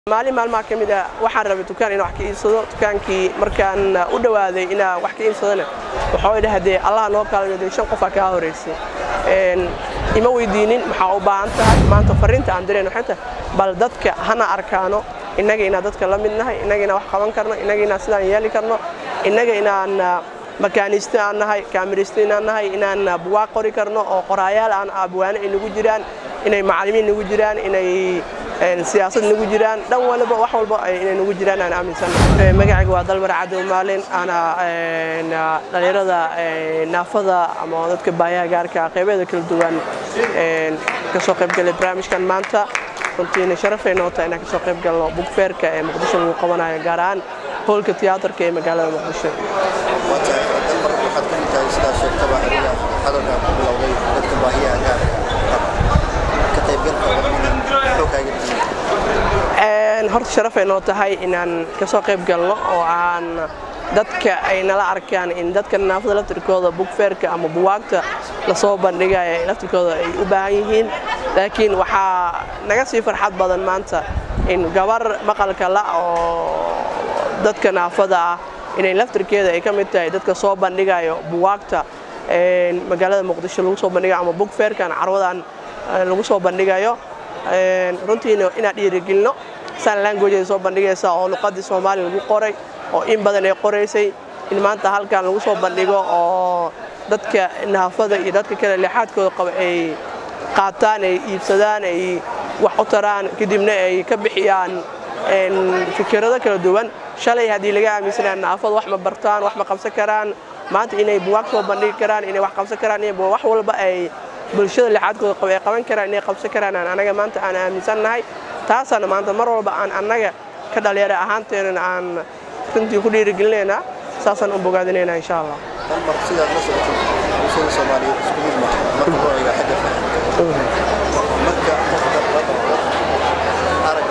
maalin maalmaha ka mid a waxaan rabay dukaan inaan wax ka iibsado dukaankii markaan u dhawaaday inaan wax ka iibsadana waxaa way dhahdee allah noo kaalmeeday shan qofaa kaa horeysay ima weydiinin maxaa u baahan tahay maanta fariinta aan direen waxay tahay bal dadka hana arkaano innaga inaan dadka la mid nahay innaga inaan wax qaban karno innaga inaan sidaan yeeli karno innaga inaan makaaniiste aan nahay kaamiriste inaan nahay inaan buwaaq qori karno oo qoraayaal aan abwaane ay nagu jiraan inay macallimiin nagu jiraan inay siyaasad nagu jiraan dhan walba wax walba inay nagu jiraan aan aaminsannahay magacayga waa dalmar cadow maalin ana dhalinyarada naafada ama dadka baayaha gaarka qaybeeda kala duwan kasoo qaybgalay barnaamijkan maanta runtiina sharafay noota inaan kasoo qayb galno bugfeerka ee muqdisho lagu qabanayo gaar ahaan hoolka tiyaatarka ee magaalada muqdisho dalmar waxaad ka mid tahay sidaa sheegtaba adiga hadalkaa ku bilowday dadka baahiyaha gaarka ka qaybgalkooda xoogaaga horta sharafay noo tahay inaan kasoo qayb galno oo aan dadka ay nala arkaan in dadka naafada laftirkooda bugfeerka ama buwaagta lasoo bandhigaya laftirkooda ay u baahan yihiin laakiin waxaa naga sii farxad badan maanta in gabar maqalka la oo dadka naafada ah inay laftirkeeda ay ka mid tahay dadka soo bandhigayo buwaagta magaalada muqdisho lagu soo bandhigayo ama bugfeerkan carwadan lagu soo bandhigayo runtiina inaan dhiirigelino san languageeda soo bandhigaysa oo luqadii soomaaliya lagu qoray oo in badan ay qoraysay in maanta halkan lagu soo bandhigo oo dadka naafada iyo dadka kale leexaadkooda qaba ay qaataan ay iibsadaan ay wax u taraan kadibna ay ka bixiyaan fikirado kala duwan shalay haddii laga aaminsanaa naafada wax ma bartaan wax ma qabsan karaan maanta inay buwaag soo bandhigi karaan inay wax qabsan karaan in wax walba ay bulshada leexaadkooda qaba ay qaban karaan inay qabsan karaan anaga maanta aan aaminsannahay taasaana maanta mar walba aan annaga ka dhalinyaro ahaanteenana aan runtii ku dhiirigelinaynaa saasaan u bogaadinaynaa insha allah dalmar sidaad la socotay bulshada soomaaliyeed isku mid maaha marka loo eego xagga fahamka marka qofka arag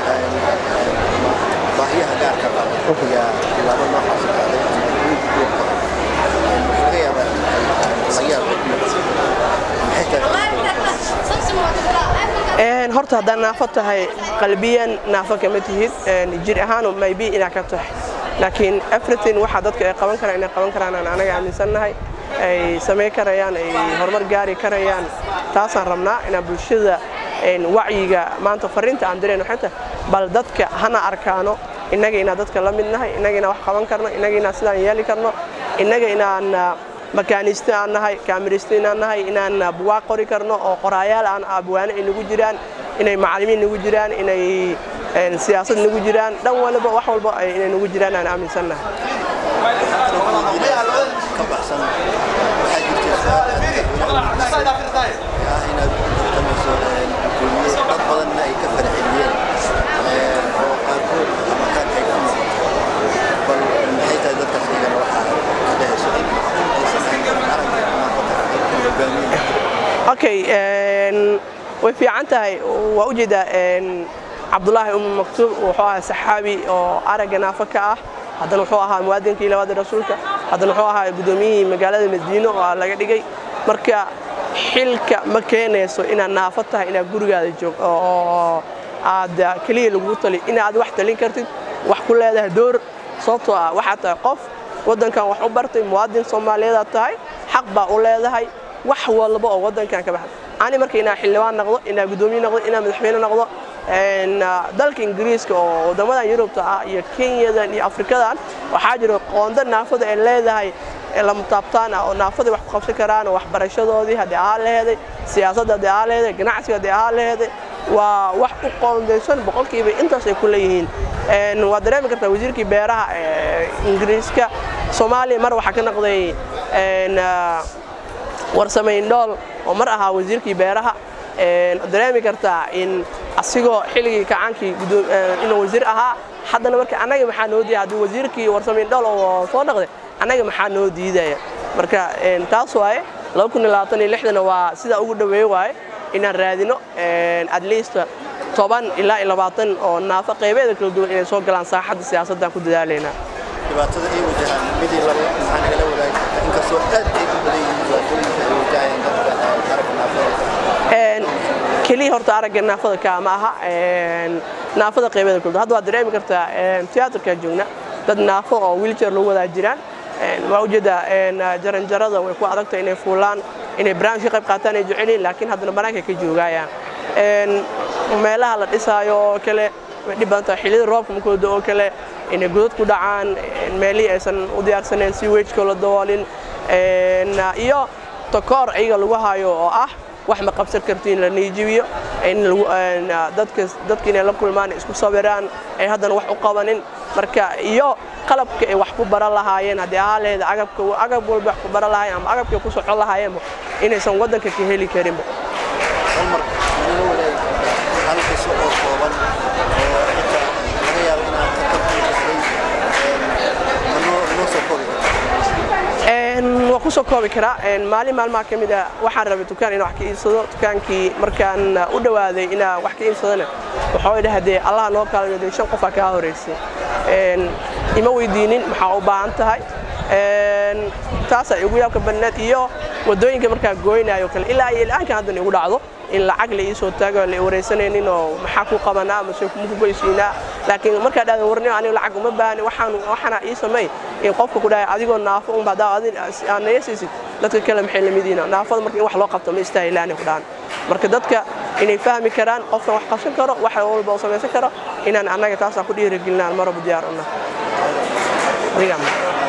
baahiyaha gaarka qaba ayaa tilaabo noocaas qaaday ama guud guud qaba waxaa laga yaabaa laga yaaba maxay tahay horta haddaad naafo tahay qalbiyan naafo kama tihid jir ahaan maybe inaad ka tahay laakiin everything waxa dadka ay qaban karaan inay qaban karaan aan anaga aaminsannahay ay samayn karayaan ay horumar gaari karayaan taasaan rabnaa inaan bulshada wacyiga maanta fariinta aan direen waxay tahay bal dadka hana arkaano innaga inaan dadka la mid nahay innaga inaan wax qaban karno innaga inaan sidaan yeeli karno innaga inaan makaaniiste aan nahay kaamiriste inaan nahay inaan buwaaq qori karno oo qoraayaal aan abwaane ay nagu jiraan inay macallimiin nagu jiraan inay siyaasad nagu jiraan dhan walba wax walba inay nagu jiraan aan aaminsannahay ka baxsan waxaa jirta inaad tartamayso gudoomiye dad badanna ay ka farxeliyeen oo qaarkood makaanka ay ku noqoto bal maxay tahay dadkaas iyagana waxaa ka dhehayso in aysan ahayn aragga naafada dadka hogaamiya okay way fiican tahay waa u jeedaa cabdulaahi umu maktuub wuxuu ahaa saxaabi oo aragga naafo ka ah haddana wuxuu ahaa muwaadinkii labaada rasuulka haddana wuxuu ahaa gudoomiyihii magaalada madiino oo laga dhigay marka xilka ma keenayso inaad naafo tahay inaad gurigaada joog oo aad keliya lagugu tali inaad wax talin kartid wax ku leedahay door sababtoo ah waxaad tahay qof waddankan wax u bartay muwaadin soomaaliyeedaad tahay xaq baa u leedahay wax walba oo waddankan ka baxay ani marka inaa xildhibaan noqdo inaa guddoomiye noqdo inaa madaxweyne noqdo dalka ingiriiska oo waddamadan yurubta ah iyo kenyadan iyo afrikadan waxaa jira qoonda naafada ay leedahay lama taabtaan ah oo naafadii wax ku qabsan karaan oo waxbarashadoodii haddii ahaa laheeday siyaasadda haddii ahaa laheeday ganacsiga haddii ahaa laheeday waa wax u qoondaysan boqolkiiba intaas ay ku leeyihiin waad dareemi kartaa wasiirkii beeraha ee ingiriiska soomaaliya mar waxaa ka noqday warsamayn dhool oo mar ahaa wasiirkii beeraha dareemi kartaa in asigoo xilligii kacaankii inuu wasiir ahaa haddana marka annaga maxaa noo diidaya haddii wasiirkii warsamayn dhool oo soo dhaqday annaga maxaa noo diidaya marka taas waaye na waa sidaa ugu dhaweeye waaye inaan raadino at least toban ilaa iyo labaatan oo naafo qaybeeda kala duwan inay soo galaan saaxadda siyaasaddan ku dadaalaynaa dhibaatada ay wajahaan midii laba maxaa nagala wadaagi karta inkastoo aad ay u badan yihiin dhibaatooyinka ay wajahayaan dadka aragga naafada keliya horta aragga naafada kaa ma aha naafada qaybeeda kula hadda waad dareemi kartaa tiyaatarka joogna dad naafo oo wheelchair lagu wadaa jiraan waa ujeeda jaranjarada way ku adagta inay fuulaan inay barnaamij ka qayb qaataan ay jecelyihin laakiin haddana banaanka ka joogayaan meelaha la dhisaayo oo kale way dhib badan tahay xilliyada roobka makooda oo kale inay godad ku dhacaan meelihii aysan u diyaarsanayn si wejka la daboolin iyo takoor ayaga lagu hayo oo ah wax ma qabsan kartiin la niijibiyo dadka inay la kulmaan isku sawiraan ay haddana wax u qabanin marka iyo qalabka ay wax ku baran lahaayeen haddii ahaa leeda agabka agab walba wax ku baran lahaayeen ama agabka ay ku socon lahaayeenba inaysan waddanka ka heli karinba halmar nala wadaag hal qiso oo kooban oo xitaa laga yaabo inaad ka tarbiisay noo noo soo koobi waan ku soo koobi karaa maalin maalmaha ka mid a waxaan rabay dukaan inaan wax ka iibsado dukaankii markaan u dhawaaday inaan wax ka iibsadona waxaa dhahdee allah noo kaalmeeday shan qofaa kaa horeysay ima weydiinin maxaa u baahan tahay taasaa igu yaabka badneed iyo wadooyinka markaa gooynayo kale ilaa iyo ilaaankan haddan igu dhacdo in lacag la iisoo taago la wareysanaynin oo maxaa ku qabanaa ama se kuma ku goysiinaa laakiin markaa dhahda warnimo anigu lacag uma baahni waxaan waxana ii samey in qofka ku dhahay adigoo naafo unba haddaa adin aad naga siisid dadka kale maxay lamid yihiin naafada marka in wax loo qabto ma istaahilaani ku dhahan marka dadka inay fahmi karaan qofkan wax qabsan karo wax walba uu samaysan karo inaan annaga taasaan ku dhiirigelinaan maraba diyaar una adigaa